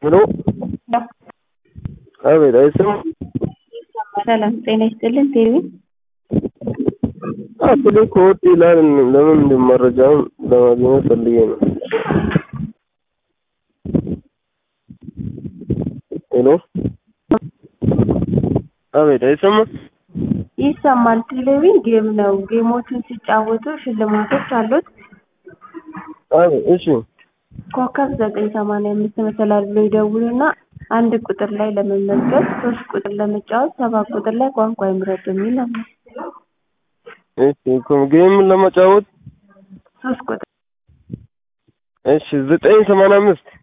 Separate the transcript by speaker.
Speaker 1: ሄሎ አቤት፣ አይሰማም?
Speaker 2: ሰላም ጤና ይስጥልን። ቴሌቪ
Speaker 1: አፕሊ ኮድ ይላል። ለምን እንደ መረጃውን ለማግኘት ፈልጌ ነው። ሄሎ አቤት፣ አይሰማም?
Speaker 2: ይሰማል። ቴሌቪዥን ጌም ነው። ጌሞችን ሲጫወቱ ሽልማቶች አሉት።
Speaker 1: አቤት፣ እሺ፣
Speaker 2: ኮከብ ዘጠኝ ሰማንያ አምስት መሰላል ብሎ ይደውሉና አንድ ቁጥር ላይ ለመመዝገብ፣ ሶስት ቁጥር ለመጫወት፣ ሰባት ቁጥር ላይ ቋንቋ ይምረጡ የሚል አለ።
Speaker 1: እሺ፣ ጌም ለመጫወት
Speaker 2: ሶስት ቁጥር
Speaker 1: እሺ፣ ዘጠኝ ሰማንያ አምስት